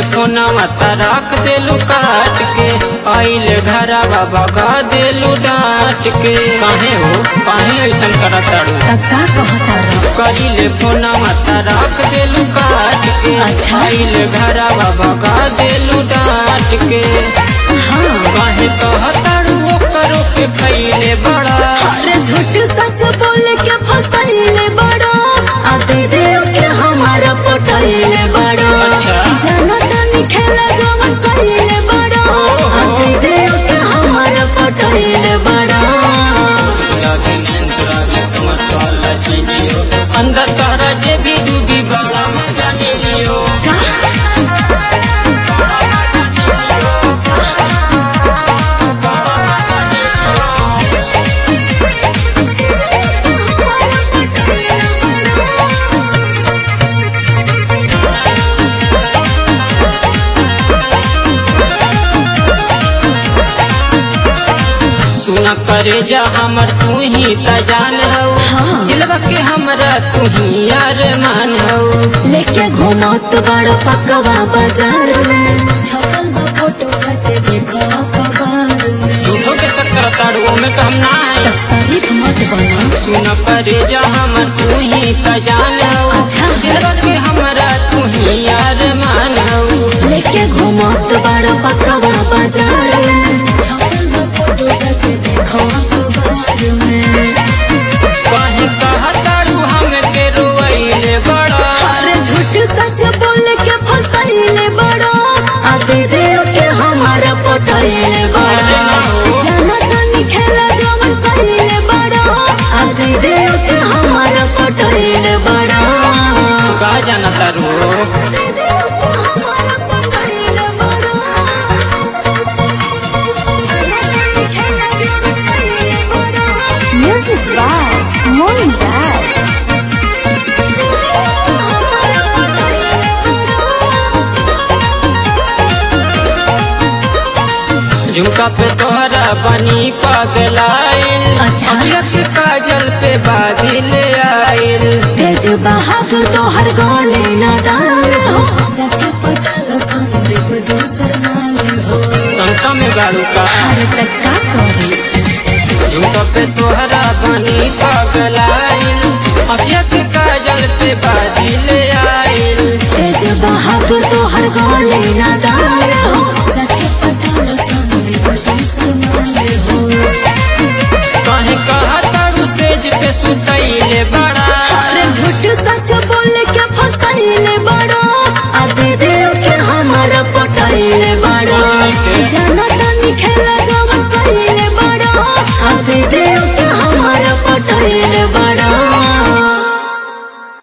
फोनवा त रख देलू काट के आइल घरवा भगा देलू डांट के काहे हो काहे ऐसन करत ताड़ू त का कहता रह करिले फोनवा त रख देलू काट के अच्छा। आइल घरवा भगा देलू डांट के हाँ काहे कहताड़ू ओकरो के खैले बड़ा अरे झूठ सच बोल के फसैले बड़ो आ दीदी के हमारा पटैले बड़ो अच्छा। जानो तनी खेला जवन कइले बड़ो आ दीदी के हमारा पटैले बड़ो अंदर तहरा जे भी डूबी बड़ा मजा ले लियो सुन करे जा हमर तू ही त जान हो हाँ। दिलवा के हमरा तू ही यार मान हो लेके घूमत बड़ पकवा बाजार में छपल बा फोटो सचे देखो अखबार में झूठो के शक्कर ताड़ुओ में कहम ना है तारीफ मत बना सुन करे जा हमर तू ही त जान हो अच्छा। दिलवा के हमरा तू ही यार मान हो लेके घूमत बड़ पकवा बाजार में छपल बा फोटो सचे देखो अखबार में कहीं कहताड़ू हम के रोइले बड़ा अरे झूठ सच बोल के फसैले बड़ो आ दीदी के हमारा पटैले बड़ो जानो तनी खेला जवन कइले बड़ो आ दीदी के हमारा पटैले बड़ो का जाना तारू दीदी के हमारा पटैले बड़ो जानो तनी खेला जवन कइले बड़ो म्यूजिक बाय मोइन डैड हमारा पटैले झुमका पे तोहरा बनी पगलाइल अच्छा। अखियत काजल पे बादल आइल तेज बहादुर तो हर गोले न दाल हो सच्चे पटल संदीप दूसर नाल हो संता में गाड़ू का हर तक का करे झुमका पे तोहरा बनी पगलाइल अखियत काजल पे बादल आइल तेज बहादुर तो हर गोले न दाल हो सच्चे पटल संदीप दूसर नाल हो कहे कहतारू सेज पे सुतैले बड़ा अरे झूठ सच बोल के फसैले बड़ो आ दीदी के हमारा पटैले बड़ो जानो